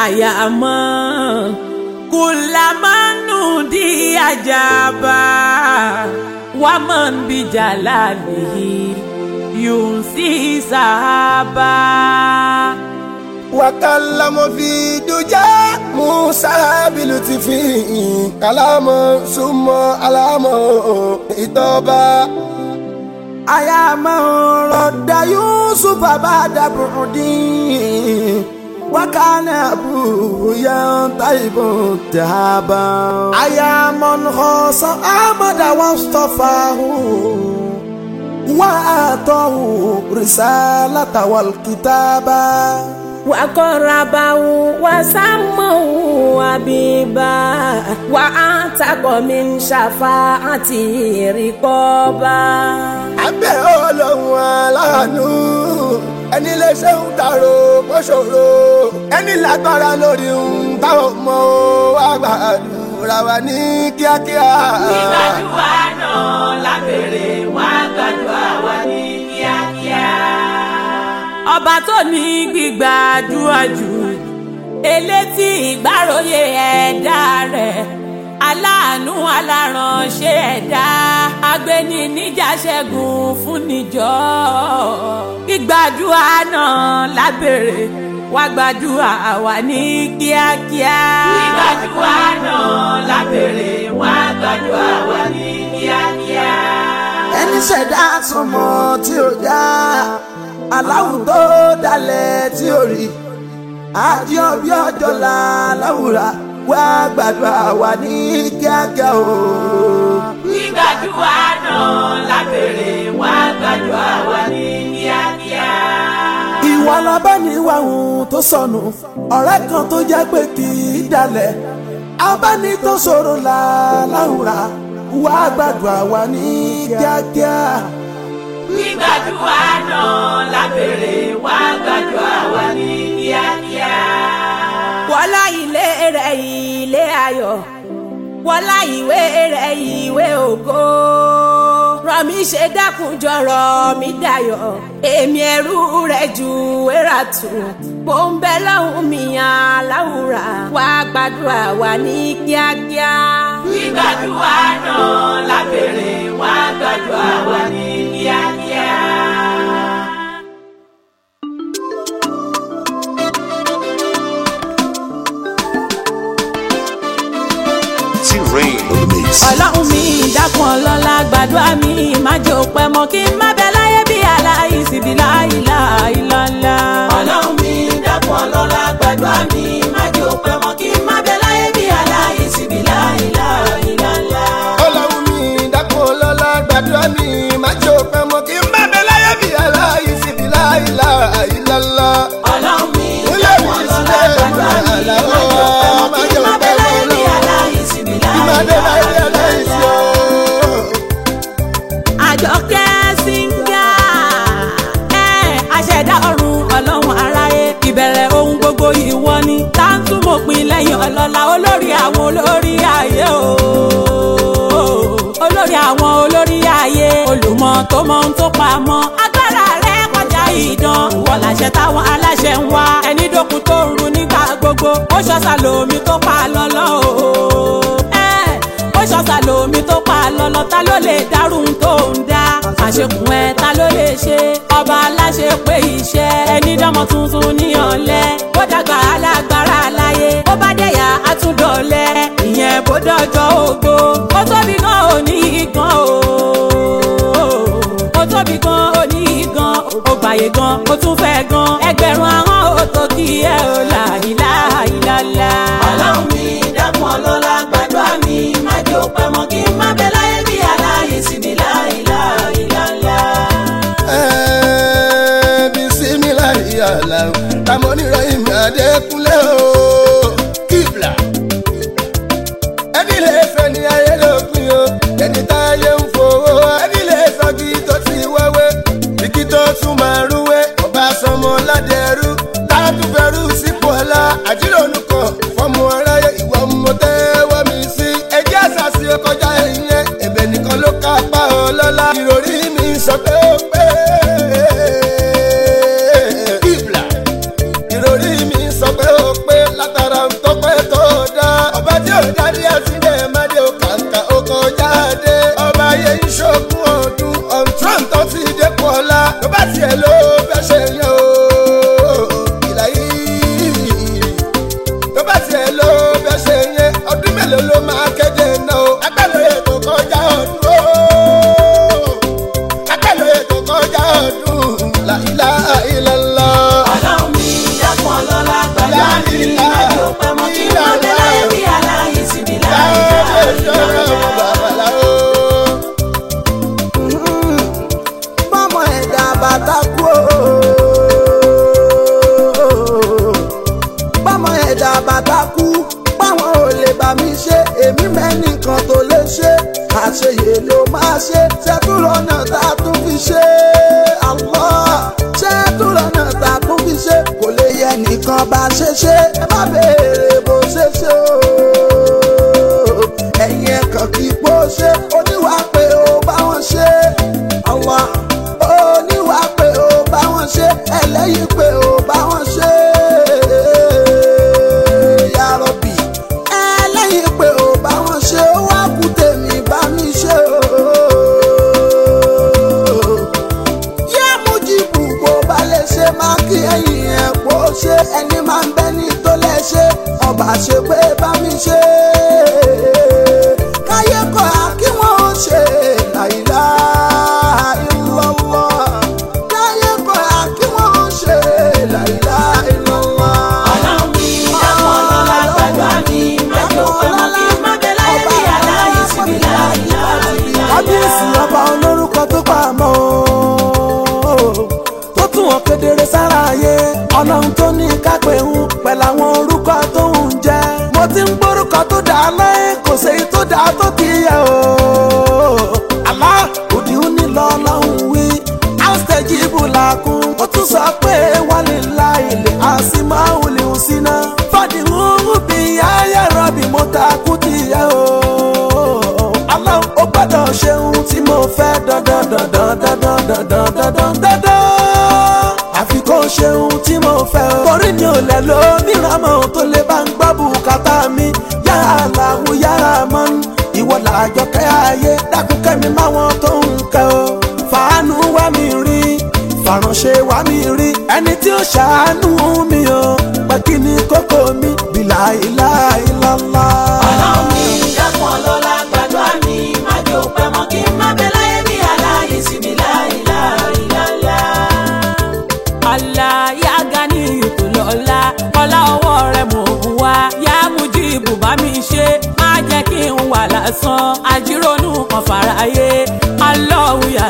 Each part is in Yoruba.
àyàmọ́ kùlàmánú di àjàbá wàmọ̀n bíjà lálẹ́ yùnsí sàábà. وكلم في دجى موسى بلطف كلام ثم علام إتوبا أيام رد يوسف بعد بعدي وكان أبوه ينطيب تهابا أيام خاص أحمد واصطفاه وآتاه رسالة والكتابة وقربه وسمه حبيبا وأعتق من شفاعته رقابا abẹ́ ọlọ́run aláàánú ẹni lè ṣe ń tàrò mọ́ṣòro ẹni lágbára lórí ń táwọn ọmọ wa gbàdúrà wa ní kíákíá. gbígbàdúrà náà lábẹ́rẹ́ wá gbàdúrà wa ní kíákíá. ọba tó ní gbígbàdúrà jù elétí ìgbàròyé ẹ̀dá rẹ̀ aláàánú aláránṣẹ́ ẹ̀dá agbéni níjà ṣẹ́gun fún níjọ́ gbígbàdúrà náà lábẹ́rẹ́ wá gbàdúrà wa ní kíákíá. gbígbàdúrà náà lábẹ́rẹ́ wá gbàdúrà wa ní kíákíá. ẹni ṣẹ̀dá sọmọ tí ó dá aláwùn tó dalẹ̀ tí ó rí àjọ bí ọjọ́ la láwùrà wá gbàdúrà wa ní kíákíá o. gbígbàdúrà náà lábẹ́rẹ́ wá gbàdúrà wa ní kíákíá. ìwà labániwáhùn tó sọnù ọ̀rẹ́ kan tó jẹ́ pé kì í dalẹ̀ abáni tó ṣòro la láwùrà wá gbàdúrà wa ní kíákíá. gbígbàdúrà náà lábẹ́rẹ́ wá gbàdúrà wa ní kíákíá. wọ́lá ilé rẹ̀ ilé ayọ̀ wọ́lá ìwé rẹ̀ ìwé ògo rọ̀mí ṣe dákun jọ̀rọ̀ mi dayọ̀ èmi ẹrú rẹ̀ ju wéra tù bó ń bẹ lọ́hùn mi aláwùrà wá gbàdúrà wa ní kíákíá. gbígbàdúrà náà lábẹ́rẹ́ wá gbàdúrà wa ní kíákíá. T-Rain on the mix. ọlọ́run mi dákun ọlọ́lá gbàdúrà mi má jẹ́ òpẹ́ mọ́ kí n má bẹ láyé bí aláìsí bí láìlá ìlàlá. ọlọ́run mi dákun ọlọ́lá gbàdúrà mi má jẹ́ òpẹ́ mọ́ kí n má bẹ láyé bí aláìsí bí láìlá ìlàlá. ọlọ́run mi dákun ọlọ́lá gbàdúrà mi má jẹ́ òpẹ́ mọ́ kí n má bẹ láyé bí aláìsí bí láìlá ìlàlá. ọlọ́run mi Ilé dákun mi ọlọ́lá sílẹ̀ gbàdúrà mi má jẹ́ òpẹ́ mọ́ kí n má bẹ láyé bí aláìsí bí ìmọ̀dé láyé láìlá aláìsí o. àjọkẹ́ síngà ẹ̀ àṣẹ̀dá ọ̀run ọlọ́run aráyé ìbẹ̀rẹ̀ ohun gbogbo ìwọ ni táǹtúmọ̀pin lẹ́yìn ọlọ́lá olórí àwọn olórí ayé o olórí àwọn olórí ayé olùmọ̀ tó mọ ohun tó pamọ́ agbára rẹ̀ kọjá ìdán ìwọ làṣẹ táwọn aláṣẹ ń wá ẹni dókun tó ń run nígbà gbogbo ó ṣọ́sà lómi tó pa lọ́lọ́ o ẹ̀ ó ṣọ́sà lómi tó pa lọ́lọ́ ta ló lè dárún tó ń dá àṣekùn ẹ ta ló lè ṣe ọba aláṣẹ pé iṣẹ́ ẹni dánmọ tuntun ní ọ̀lẹ́ ó dàgbà alágbára láyé ó bá dẹ̀yà àtúndọ̀lẹ́ ìyẹn bó dọ̀jọ́ ògbó ó tóbi gan ò ní gan o ó tóbi gan ò ní gan ó gbàyè gan ó tún fẹ́ gan ẹgbẹ̀rún ahọ́n ó tó kí ẹ ò là ìlà ìlàlà. ọlọ́run mi dákun ọlọ́lá gbàdúrà mi má jẹ́ òpẹ́ mọ́ kí n má bẹ láyé bí aláyé síbi láìlà ìlàlà. bisimilayi ala tamoni rahim adekunle o kibla ẹni lè fẹ́ ní ayélujáfin o ẹni táyé ń fowó ẹni lè sọgi tó ti wẹ́wẹ́ bíkí tó tún máa rúwé ọba sọmọ ládẹrú látúfẹ́rú sípò ọlá àjírònú kan fọmọ aráyé ìwọ mo tẹ́wọ́ mi sí ẹjẹ́ àṣàṣì kọjá ìyẹn ẹ̀bẹ̀ nìkan ló kápá ọlọ́lá ìròrí mi sọ pé ó pé kibla ìròrí mi sọ pé ó pé lọ́la gbàgbá mi májò pẹ́ mọ́ kí n má bẹ láyé bí aláyé síbi láyé bọ́mọ ẹ̀dá bàtà kú bọ́mọ ẹ̀dá bàtà kú báwọn ò lè bá mi ṣe èmi mẹ́nìkan tó lè ṣe àṣeyè ló máa ṣe ṣẹ́túrọ̀nà tá a tún fi ṣe àlọ́ ṣẹ́túrọ̀nà tá a tún fi ṣe kò lè yẹ nìkan bá ṣe ṣe ẹ má béèrè bó ṣe ṣe o ẹ̀yin ẹ̀kan kì í pò ṣe oníwà pé ó bá wọn ṣe ọwọ́ oníwà pé ó bá wọn ṣe ẹlẹ́yìn pé ó bá wọn ṣe ya Rabbi ẹlẹ́yìn pé ó bá wọn ṣe ó wá kú tèmi bá mi ṣe o yá mú jìbù bó bá lè ṣe máa kí ẹ̀yìn ẹ̀ pò ṣe ẹni máa ń bẹ́ ní tó lè ṣe ọba ṣe pé bá mi ṣe káyé kọ́ a kí wọ́n ṣe láìlá ìlọ́lọ́ káyé kọ́ a kí wọ́n ṣe láìlá ìlọ́lọ́. ọlọ́run mi dákun lọ́la gbàgbá mi májò pẹ́ mọ́ kí n má bẹ láyé bí aláyé síbi láyé kábíyèsí ọba olórúkọ tó pa mọ́ o tó tún wọn kedere sára ayé ọlọ́run tó ní kápẹ́ ń pẹ̀lú àwọn orúkọ tó ń jẹ́ mo ti ń gbórúkọ tó dà á láyé kò séyìí tó dà á tó ti yẹ o àlá òdì ń ní lọ lọ́hùn wí áùsítẹ́jì ìbùlàkùn ó tún sọ pé wálé ńlá ilé àsìmáwòlì ń síná fàdíhùn bí ayé rọ̀bì mo ta kú ti yẹ o Allah ó gbọ́dọ̀ ṣe ohun tí mo fẹ́ dandan dandan dandan dandan dandan dandan. àfi kó ṣe ohun tí mo fẹ́ o. torí mi ò lẹ̀ ló mìíràn mọ́ ohun tó lè bá ń gbọ́ bùkátà mi. yàrá làwọn yàrá mọ́ ń ìwọ làjọ kẹ́ ayé dákun kẹ́mi máwọn tó ń kẹ́ o. fàánù wá mi rí fàránṣẹ́ wá mi rí ẹni tí ó ṣàánú mi o. pé kí ni kókó mi bìlà ìlà ìlàlá. ọlọ́run mi dákun lọ́la gbàgbá mi májò pẹ́ mọ́ kí n má bẹ láyé bí aláyé síbi láyé láyé. Allah ya gani ètò lọ́la ọlá ọwọ́ rẹ̀ mò ń wá yá Mujibu bá mi ṣe má jẹ́ kí n wà lásán àjírònú kan fàráyé Allahu ya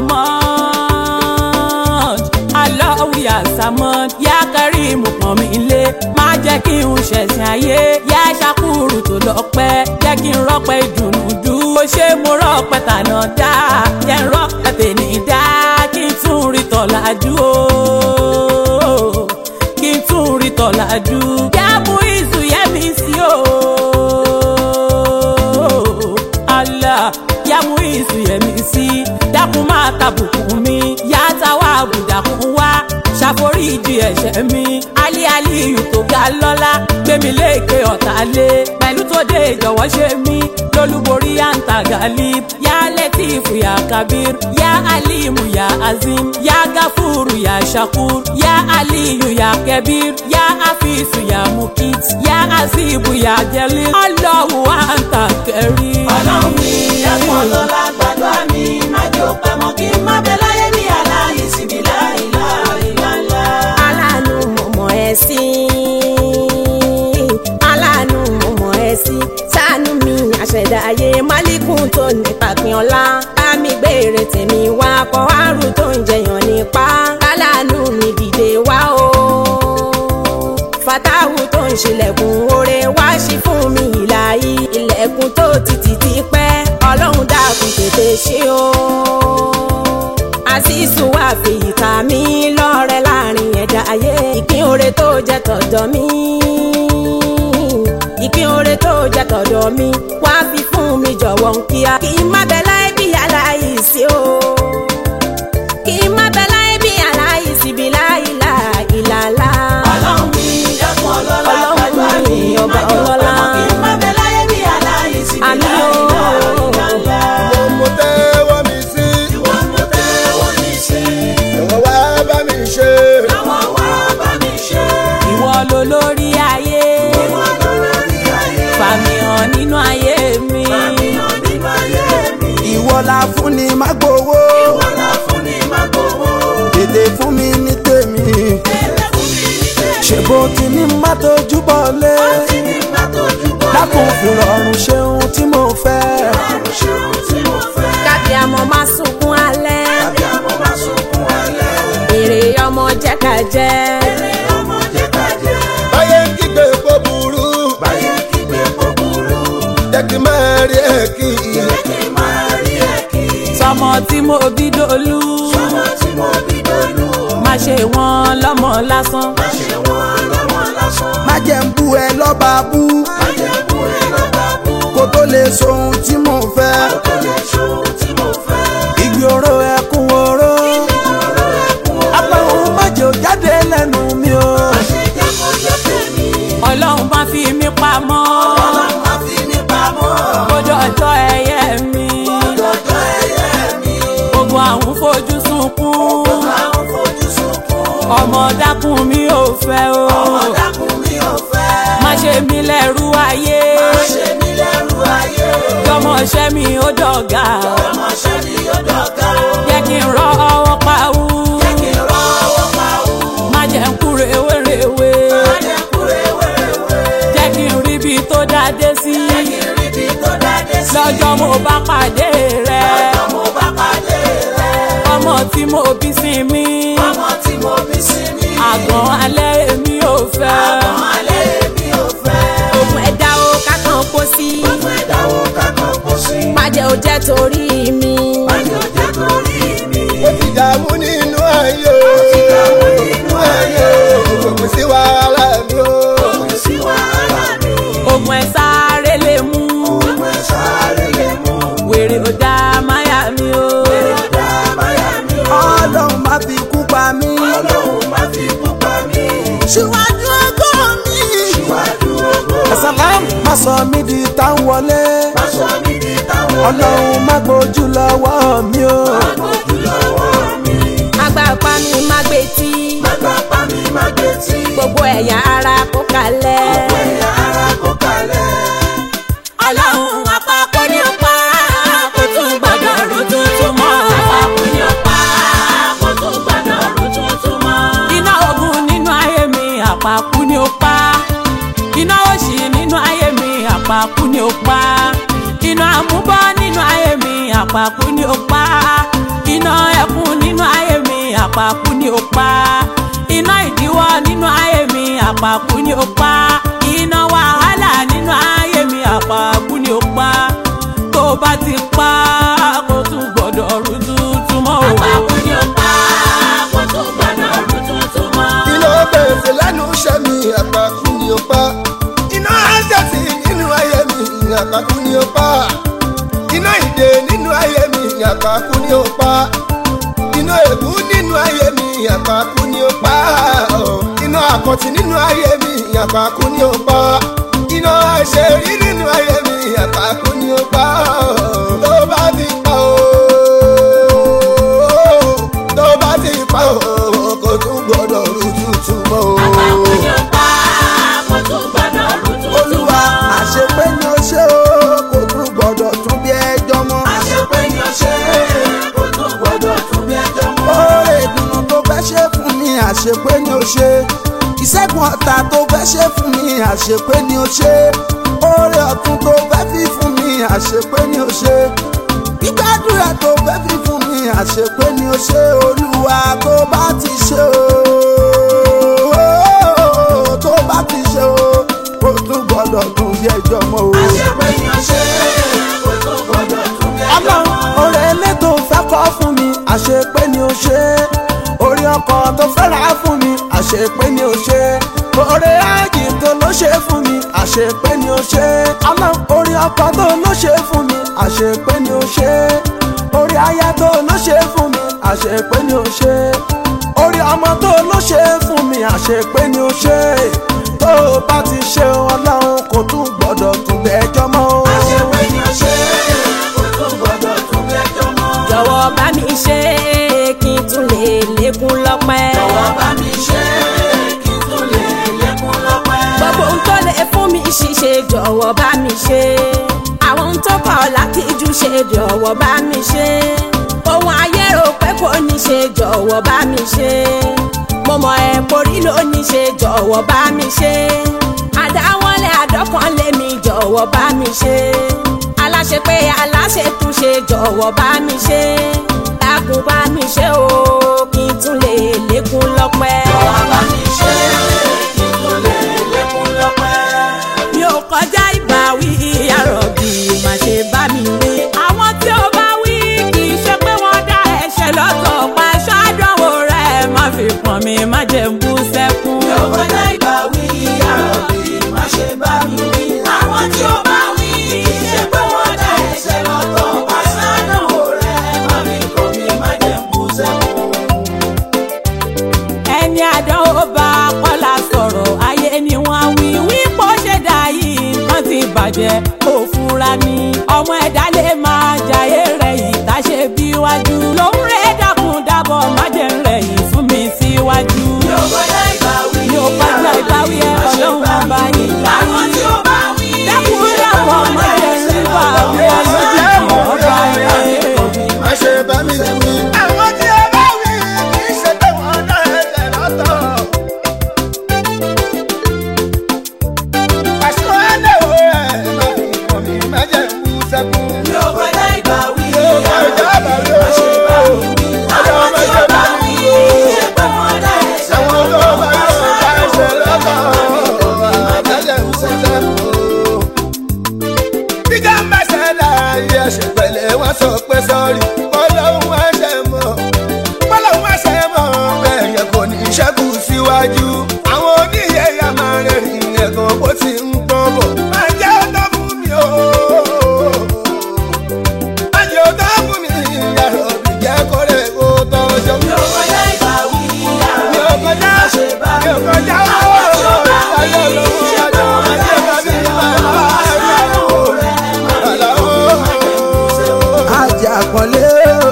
Samad Allahu ya Samad ya Karim pọ̀n mi lé má jẹ́ kí n ṣẹ̀sìn ayé yá ṣàkúrù tó lọ́pẹ́ jẹ́ kí n rọ́pẹ́ ìdùnnú dú ó ṣe mo rọ́pẹ́ tànà dá jẹ́ n rọ́pẹ́ tèmi dá kí n tún rí tọ̀làjú o kí n tún rí tọ̀làjú yá mú ìsù yẹ́ mi sí o Allah yá mú ìsù yẹ́ mi sí dákun máa tàbùkù mi yá táwa àbùdàkùn wá ṣàforíjì ẹ̀ṣẹ̀ mi alí aliyu tó ga lọ́lá gbémi léèké ọ̀tá lé pẹ̀lú tó dé ìjọ̀wọ́ ṣe mí lólúborí àǹtà galib yá lẹ́tìfù yá kabir yá alimu yá azim yá gáfúrú yá shakur yá aliyu yá kẹbir yá afisu yá mukit yá azibu yá jalil ọlọ́hu àǹtà kẹrí. ọlọ́run mi dákun lọ́la gbàdúrà mi má jò pẹ́ mọ́ kí n má bẹ láyé ní aláyé síbi láyé láyé láyé. aláàánú mo mọ̀ ẹ́ sí aláàánú mo mọ̀ ẹ́ sí ṣàánú mi àṣẹ̀dá ayé málékùn tó nípa pin ọlá bá mi gbére tèmi wá kọ́ àrùn tó ń jẹyàn nípa aláàánú mi dìde wá o fatahu tó ń ṣílẹ̀kùn oore wá sí fún mi ìlàyé ilẹ̀kùn tó ti tì ti pẹ́ ọlọ́run dákun tètè ṣe o àṣìṣù wà fèyí ta mí lọ́rẹ́ láàrin ẹ̀dá ayé ìpín oore tó jẹ́ tọ̀dọ̀ mi ìpín oore tó jẹ́ tọ̀dọ̀ mi wá fi fún mi jọ̀wọ́ ń kíá kí n má bẹ láì bí aláìsí o kí n má bẹ láì bí aláìsí bí láìlà ìlàlá. ọlọ́run mi dákun ọlọ́lá Ọlọ́run gbàdúrà mi mi, má ọba jò pẹ́ ọlọ́lá. mọ́ kí n má bẹ láyé bí aláyé síbi Àmín láyé o. láyé láyé. mo mo tẹ́wọ́ mi sí ìwọ mo tẹ́wọ́ mi sí ẹ̀wọ̀n wá bá mi ṣe. àwọn wá bá mi ṣe. ìwọ ló lórí ayé ìwọ ló lórí ayé fàmì hàn nínú ayé mi fàmì hàn nínú ayé mi ìwọ la fún ni má gbowó ìwọ la fún ni má gbowó tètè fún mi ní tèmi ẹlẹ́kùn mi ní tèmi. ṣé bó ti ní má tójú bọ̀ lé dákun fìrọ̀rùn ṣeun tí mo fẹ́. kábí àmọ́ máa sunkún alẹ́. èrè ọmọ jẹ́ ká jẹ́. báyé ń kígbe kó burú jẹ́ kí n máa rí ẹ̀ kí sọmọ tí mo bí dolú má ṣe wọn lọ́mọ lásán má jẹ́ ń bú ẹ lọ́ba bú kó tó lè sohun tí mo fẹ́. igi oró ẹkún oró apáhùn májè ò jáde lẹ́nu mi o. ọlọ́run bá fi mí pamọ́ kójọ ọjọ́ ẹyẹ mi ogun àwọn fojú sunkún ọmọ dákun mi ò fẹ́ o má ṣe mí lẹ́rú ayé jọmọṣẹ́ mi ó dọ̀gá jẹ́ kí n rọ ọwọ́ pawú má jẹ́ ń kú rewérewe jẹ́ kí n rí ibi tó dáadé sí lọ́jọ́ mo bá pàdé rẹ̀ ọmọ tí mo bí sí mi àgbọ̀n alẹ́ èmi ò fẹ́ ògùn ẹ̀dá o kákan kó sí. májẹ̀ ò jẹ́ torí mi. ó ti dààmú nínú ayé o nínú ayé o kò sí wàhálà mi o. ogun ẹ̀ sáré lè mú wèrè ò dá máyà mi o ọlọ́run má fi kú pa mí. síwájú ọgọ́ mi. ẹ̀sàlám má sọ mí di táwọn wọlé. ọlọ́run má gbójú lọ́wọ́ mi o. agbápá mi má gbé tí. gbogbo ẹ̀yà ara kó kalẹ̀. ọlọ́run àpapọ̀ ní ọ̀pá kò tún gbọ́dọ̀ rú tuntun mọ́ àpapọ̀ ní ọ̀pá kò tún gbọ́dọ̀ rú tuntun mọ́. iná ogun nínú ayé mi àpapọ̀ ní ọ̀pá iná òṣì nínú ayé mi àpapọ̀ ní ọ̀pá iná àmúbọ́ nínú ayé mi àpapọ̀ ní ọ̀pá iná ẹkún nínú ayé mi àpapọ̀ ní ọ̀pá iná ìdíwọ́ nínú ayé mi àpapọ̀ ní ọ̀pá iná wàhálà nínú ayé mi àpapọ̀ ní ọ̀pá tó bá ti pa kó tún gbọ́dọ̀ rú tuntun mọ́ o. àpapọ̀ ní ọ̀pá kó tún gbọ́dọ̀ rú tuntun mọ́. kí ló bẹ̀rẹ̀ lẹ́nu iṣẹ́ mi àpapọ̀ ni ó pa iná àjẹsí nínú ayé mi àpapọ̀ ni ó pa iná ìdè nínú ayé mi àpapọ̀ ni ó pa iná ègún nínú ayé mi àpapọ̀ ni ó pa iná àkọ́tì nínú ayé mi àpapọ̀ ni ó pa iná àṣẹrí nínú ayé mi àpapọ̀ ni ó pa tó bá ti pa o tó bá ti pa o kò tún gbọdọ̀ rú tútù mọ́ o. àpapọ̀ ní ọ̀pá kó tún gbọ́dọ̀ rú tuntun mọ́. olúwa àṣepé ni ó ṣe o kò tún gbọdọ̀ tún bí ẹjọ́ mọ́. àṣepé ni ó ṣe kó tún gbọ́dọ̀ tún bí ẹjọ́ mọ́. oore ìdùnnú tó fẹ́ ṣe fún mi àṣepé ni ó ṣe ìṣẹ́gun ọ̀tá tó fẹ́ ṣe fún mi àṣepé ni ó ṣe oore ọ̀tún tó fẹ́ fi fún mi àṣepé ni ó ṣe gbígbàdúrà tó fẹ́ fi fún mi àṣepé ni ó ṣe olúwa tó bá ti ṣe o tó bá ti ṣe o kó tún gbọdọ̀ tún bí ẹjọ́ mọ́ o. àṣepé ni ó ṣe kó tún gbọ́dọ̀ tún bí ẹjọ́ ọlọ́run mọ́. oore ilé tó fẹ́ kọ́ fún mi àṣepé ni ó ṣe orí ọkọ̀ tó fẹ́ rà fún mi àṣepé ni ó ṣe oore ájì tó ló ṣe fún mi àṣepé ni ó ṣe ọlọ́run orí ọkọ̀ tó ló ṣe fún mi àṣepé ni ó ṣe orí aya tó ló ṣe fún mi àṣepé ni ó ṣe orí ọmọ tó ló ṣe fún mi àṣepé ni ó ṣe tó o bá ti ṣe ọlọ́run kò tún gbọ́dọ̀ tún bẹ́ẹ̀jọ́ mọ́ o. àṣepé ni ó ṣe kó tún gbọ́dọ̀ tún bí ẹjọ́ mọ́. jọ̀wọ́ bá mi ṣe kí n tún lè lékún lọ́pẹ́. jọ̀wọ́ bá mi ṣe kí n tún lè lékún lọ́pẹ́. gbogbo ohun tó lè fún mi ṣíṣe jọ̀wọ́ bá mi ṣe. àwọn ohun tó kọ̀ láti jù ṣe jọ̀wọ́ bá mi ṣe. ohun ayé rò pé kò ní ṣe jọ̀wọ́ bá mi ṣe. mo mọ ẹ porí lónìí ṣe jọ̀wọ́ bá mi ṣe àdáwọlé àdọ́kànlé mi jọ̀wọ́ bá mi ṣe aláṣẹ pé aláṣẹ tún ṣe jọ̀wọ́ bá mi ṣe dákun bá mi ṣe o kí n tún lè lékún lọ́pẹ́. jọ̀wọ́ bá mi ṣe kí n tún lè lékún lọ́pẹ́. mi ò kọjá ìbáwí àròbì má ṣe bá mi wí. àwọn tí ó bá wí kì í ṣe pé wọ́n dá ẹ̀ṣẹ̀ lọ́tọ̀ pa ṣáàdánwò rẹ̀ má fi pọ̀n mi má jẹ́ ń bú sẹ́kún. mi ò kọjá ìbáwí àròbì má ṣe bá mi wí. àwọn tí ó bá wí kì í ṣe pé wọ́n dá ẹ̀ṣẹ̀ lọ́tọ̀ pa ṣáàdánwò rẹ̀ má fi pọ̀n mi má jẹ́ ń bú sẹ́kún ẹni àdánwò bá kọ́lá sọ̀rọ̀ ayé ni wọ́n wí wípé ó ṣe dà yìí nǹkan ti bàjẹ́ ó fura ni ọmọ ẹ̀dá lè máa jayé rẹ̀ yìí tá ṣe bí wájú lòún rẹ̀ dákun dábọ̀ má jẹ́ ń rẹ̀ yìí fún mi síwájú. yóò kọjá ìbáwí yóò kọjá ìbáwí ẹ ọlọ́run ọba yìí láyé dákun dábọ̀ má jẹ́ ń rí wà wí ọlọ́run ọba yìí. má ṣe bá mi wí. àwọn tí ó bá wí kì í ṣe pé wọ́n dá ẹsẹ̀ lọ́tọ̀. àṣọ ẹlẹ́wọ̀ ẹ̀ má fi kàn mí má jẹ́ kú sẹ́kún. yóò kọjá ìbáwí yóò kọjá ìbáwí o. ọjọ́ má ṣe bá mi wí o. ṣe pé wọ́n dá ẹ̀ṣẹ̀ àwọn tó bá yóò dá ẹsẹ̀ lọ́tọ̀. má jẹ́ kú sẹ́kún. bíjà mẹ́sẹ̀ láàyè ẹ̀ṣẹ̀ pẹ̀lẹ́ wọ́n sọ pé sọ́ọ̀rì ọlọ́run ẹ̀ṣẹ̀ mọ́ ọlọ́run ẹ̀ṣẹ̀ mọ́ bẹ́ẹ̀ yẹn kò ní ṣẹ́kù síwájú àwọn oníyẹ ya máa rìnrìn ẹ̀gàn bó ti ń pọ́n bọ̀ máa jẹ́ ọ̀tọ̀ fún mi o máa jẹ́ ọ̀tọ̀ fún mi yàrá òbí jẹ́ kórè kó tọ́jọ́ mi ò kọjá ìbáwí mi ò kọjá mi ò kọjá owó ayé olówó ajọ́ ajé bàbí bàbá ajá àpọ̀lé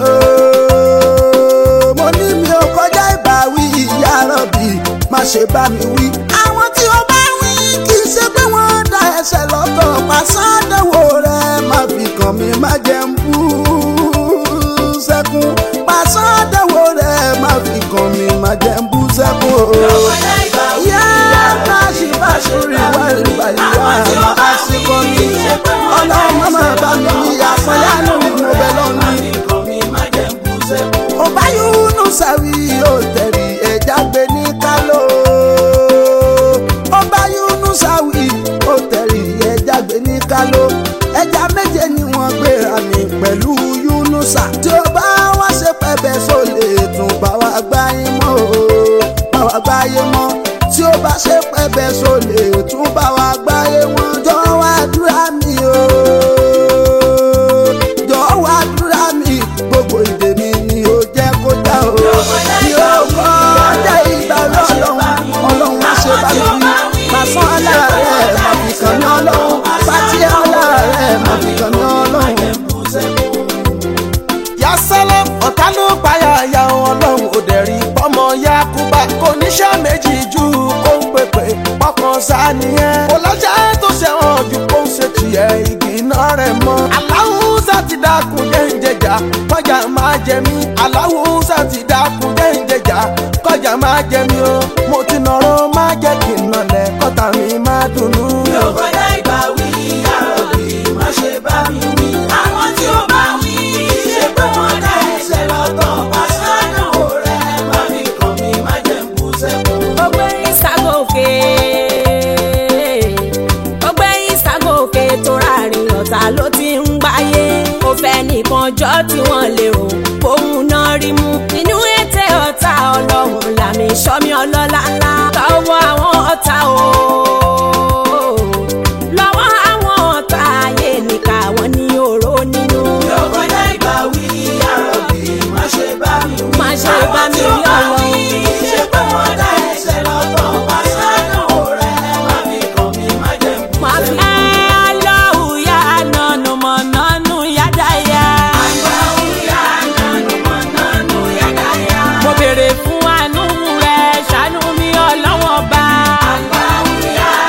mo ní mi ò kọjá ìbáwí ìyá rọ̀bì má ṣe bá mi wí. àwọn tí ó bá wí kì í ṣe pé wọ́n dá ẹsẹ̀ lọ́tọ̀ pàṣádẹ́wò rẹ̀ má fi kàn mí má jẹ́ ń bú sẹ́kún pàṣádẹ́wò rẹ̀ má fi kàn mí má jẹ́ ń bú sẹ́kún. kọjá ìbáwí yá báṣì báṣì rí wá ìgbà ìyá àmà àsìkò mi ọlọ́run má má bá mi ní àpọ̀yánú mo bẹ̀ lọ́nà nǹkan mi má jẹ́ ń bú sẹ́kún. ọba yúnú sàwí yóò tẹ̀rí ẹja gbé ní kálò. ọba yúnú sàwí yóò tẹ̀rí ẹja gbé ní kálò. ẹja méje ni wọ́n gbéra mi pẹ̀lú yúnúsà. tí ó bá wá ṣe pẹ́bẹ́ sólè tún bá wa gbáyé mọ́ o bá wa gbáyé mọ́. tí ó bá ṣe pẹ́bẹ́ sólè tún bá wa gbáyé wọn. jọ wá dúrà mí o jọ wá dúrà mí gbogbo ìdè mi ni ó jẹ́ kó já o. mi ò kọ́ ọjà ìgbà lọ́lọ́run ọlọ́run má ṣe bá mi wí. màsán aláàárẹ̀ má fi kàn mí ọlọ́run pátí aláàárẹ̀ má fi kàn mí ọlọ́run. yasala ọ̀tá ló payà ya ọlọ́run ò dẹ̀ rí pọ́mọ yakuba kò níṣẹ́ méjì ju kó ń pèpè pọ́kàn sáníyẹn. kò lọ́jà tó ṣẹ̀wọ̀n ju kó ń ṣe tiẹ̀ igi iná rẹ̀ mọ́. aláwùsá ti dákun jẹ́ǹjẹ̀jà kọjá máa jẹ mí. aláwùsá ti dákun jẹ́ǹjẹ̀jà kọjá máa jẹ mí o. mo ti nọ̀rọ̀ máa jẹ́ kí n nọlẹ̀ kọ́ta mi máa dunnú. yóò kọjá ìbáwí àròbí má ṣe bá mi wí. àwọn tí ó bá wí ṣe pé wọ́n dá ẹsẹ̀ lọ́tọ̀ pàṣánù rẹ̀ má fi kàn mí má jẹ́ ń bú sẹ́kún. ọgbẹ́ ìságòkè ọgbẹ́ ìságòkè tó ráàrin ọ̀tá ló ti ń gbáyé ó fẹ́ nìkan jọ́ tí wọ́n lérò fóun náà rí mú inú ètè ọ̀tá ọlọ́run làmì sọ́mi ọlọ́lá ńlá lọ́wọ́ àwọn ọ̀tá o lọ́wọ́ àwọn ọ̀tá ayé nìka wọn ní oró nínú yóò kọjá ìbáwí àròbí má ṣe bá mi wí. má ṣe bá mi rí ọlọ́run. ṣe pé wọ́n dá ẹsẹ̀ lọ́tọ̀ pàṣánù rẹ̀ má fi kàn mí má jẹ́ ń bú Má fi sẹ́kún. ẹ́ lọ́hùn yá nánú mọ̀ nánú yádáyà. Àgbáwúyá nánú mọ́ nánú yádáyá. Mo béèrè fún àánú rẹ̀ ṣàánú mi ọlọ́wọ́n bá. Àgbáwúyá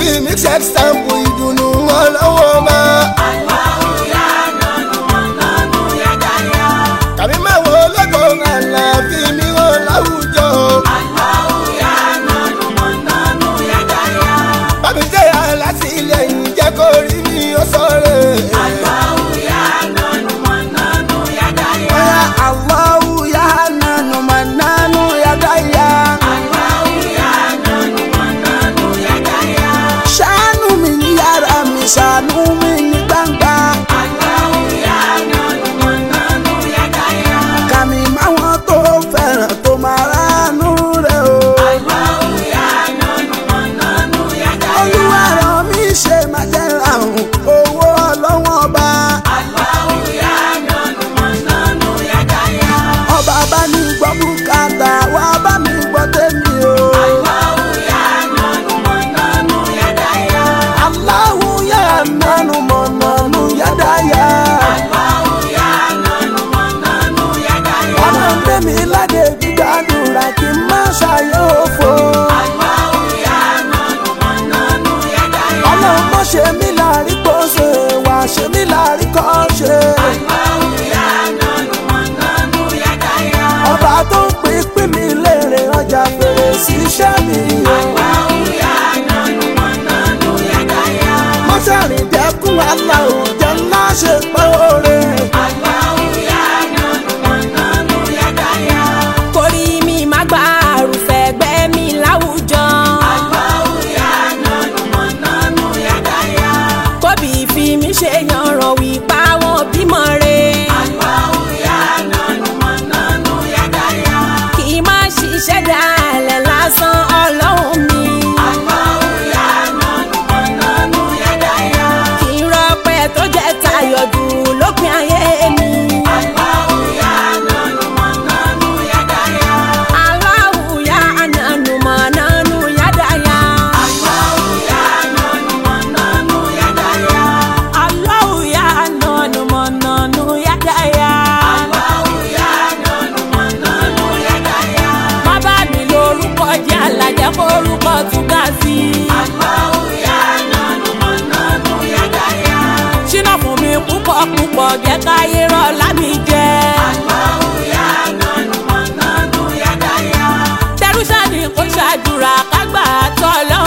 fi mí ṣe sample ìdùnnú ọlọ́wọ́ máa. kàmí máa wo lẹ́kọ̀ọ́ àlà fi mí hàn láwùjọ. bàbí jẹ́ alátìlẹyìn jẹ́ kó rí mi ó sọ̀rọ̀. Oya Allahu ya nanu mananu ya daya. Ṣàánú mi ní yàrá mi, ṣàánú mi ní gbangba. Kàmí máwọn tó fẹ́ràn tó máa ránú rẹ̀ o. Olúwa ràn mí ṣe máa jẹ́ àrùn owó ọlọ́wọ́n ọba. Ọba bá ní gbọ́ bùkátà, wá bá mi gbọ́ tèmi o. Allahu ya nanu mọ̀nànú yádàyà. Ọ̀nà tèmi láde gbígbàdúrà kí n má ṣàyẹ̀ òfò. Ọlọ́run mọ̀ ṣe mí láàrí kó ṣe, wà ṣe mí láàrí kó ṣe. Ọba tó ń pín pín mi lérè ọjà fèrè sí iṣẹ́ mi o. Mọ́ṣárì dẹ́kun aláwọ̀ jẹ́ ńlá ṣe pé oore. Kórí mi má gbà àrùfẹ́ ẹgbẹ́ mi láwùjọ. Kóbì fi mí ṣe yanràn wípá wọn bímọ re. Kì í má ṣiṣẹ́ dalẹ̀ lásán ọlọ́run mi. Kì í rọpẹ́ tó jẹ́ tayọ̀dù lópin ayé mi. Allahu ya ananu mananu yadaya. Allahu ya ananu mananu yadaya. Má bá mi lórúkọ jẹ́ àlàjẹ́ kórúkọ tún ga sí i. Ṣínà fún mi púpọ̀ púpọ̀ jẹ́ káyé rọ̀ lámì jẹ́. Tẹrúṣà ni kò ṣàdúrà kágbà tọ́lọ́